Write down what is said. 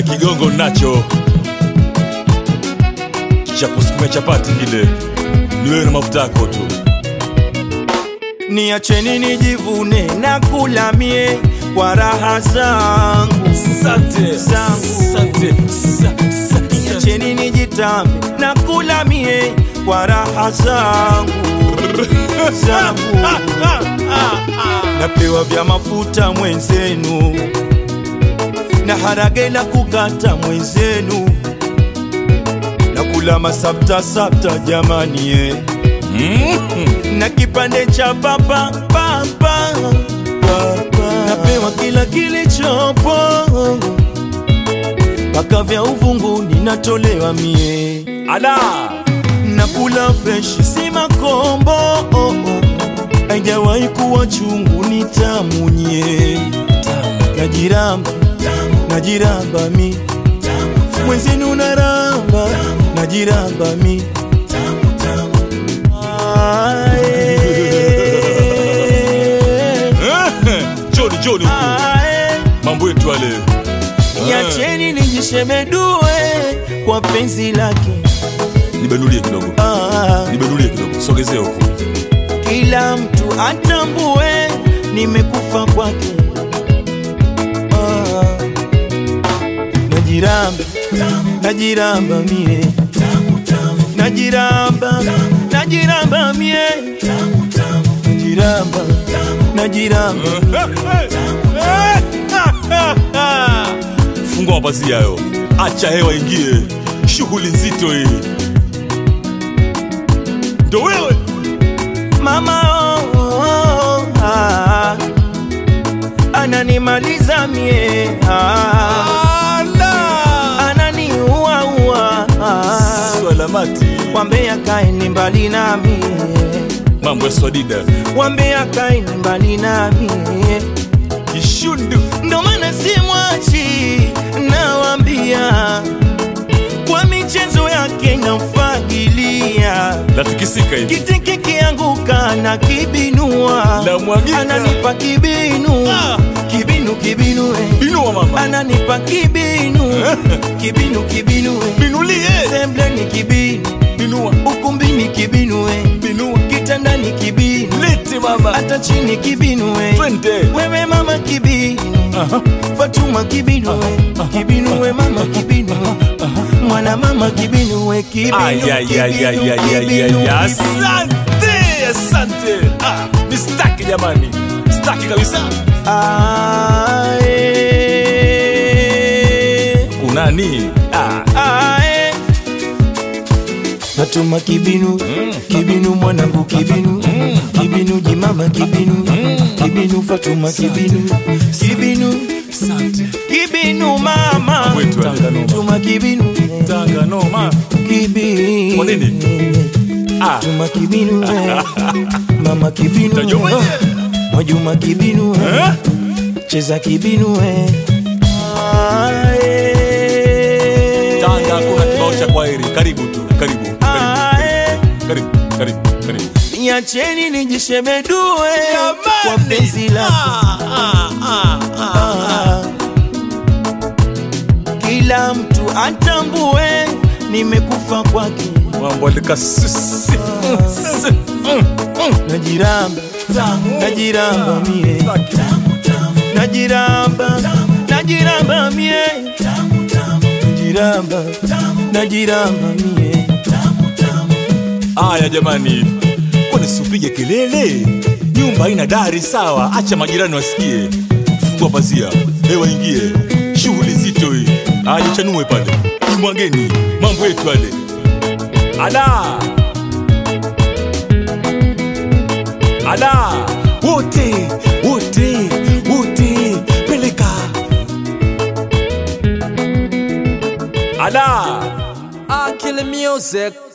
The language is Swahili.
Ah, kigongo nacho cha kusukumia chapati kile, ni wewe na mafuta yako tu. niacheni nijivune na kula mie kwa raha zangu Asante, Zangu. asante, sa- sa- sa- niacheni nijitambe na kula mie kwa raha zangu zangu napewa vya mafuta mwenzenu na harage la kukata mwenzenu na kula masapta sapta jamani eh. Mm. na kipande cha papa papa napewa kila kilichopo mpaka vya uvunguni natolewa mie Ala, nakula freshi si makombo oh, oh. haijawahi kuwa chungu ni tamu nye najiramba najiramba mi mwenzenu naramba najiramba mi Ae, Eh, Joni, Joni huku. ae. mambo yetu yale. Niacheni nijishemedue kwa penzi lake Nibenulie kidogo, ah, nibenulie kidogo, sogezea huku. kila mtu atambue nimekufa kwake ah, najiramba najiramba mie najiramba najiramba mie najiramba najiramba Fungua mapazia hayo, acha hewa ingie, shughuli nzito hii. Ndo wewe mama oh, oh, oh, ah, ananimaliza mie ah, ananiua ua ah, Swalamati, wambea kaeni mbali nami mambo ya swadida, wambea kaeni mbali nami kishundu ndo maana simwachi nawambia kwa michezo yake namfagilia natikisika hivi, kitiki kianguka na kibinua La mwagika. ananipa kibinu Ah. kibinu kibinu eh. inua mama, ananipa kibinu kibinu kibinu eh. binulie, sembleni kibinu binua, ukumbini kibinu eh. binua, kitandani kibinu lete mama, hata chini kibinu eh. twende. wewe mama kibinu Aha. fatuma kibinu eh. kibinu we mama kibinu eh. mwana mama kibinu we kibinu Ay, ay, ay, ay, ay, ay, ay, kibinu, ay. kibinu. Asante, asante. Ah, ni staki jamani, staki kabisa. Ae. Kunani? Ah, Ae. Fatuma kibinu kibinu mwanangu kibinu kibinu jimama kibinu kibinu Fatuma kibinu kibinu asante. kibinu mama Wetu Tanga noma. Fatuma kibinu Tanga noma. kibinu Kwa nini? Ah, Fatuma kibinu eh. mama kibinu Tajua mwenyewe. Mwajuma kibinu eh. eh? cheza kibinu eh. Ae. Tanga kuna kibao cha kwaheri. Karibu tu, karibu, karibu, Ae. karibu, karibu, karibu. niacheni nijishemedue kwa penzi lako Ah. kila mtu atambue nimekufa kwake Mambo alikasisi. najiramba najiramba mie najiramba najiramba mie najiramba najiramba mie Aya jamani, kwani siupige kelele? Nyumba haina dari sawa, acha majirani wasikie. Fungua pazia, hewa ingie, shughuli nzito hii. Aya jichanue pale, imwageni mambo yetu yale. Ala, ala, wote wote wote, peleka ala. I kill the music.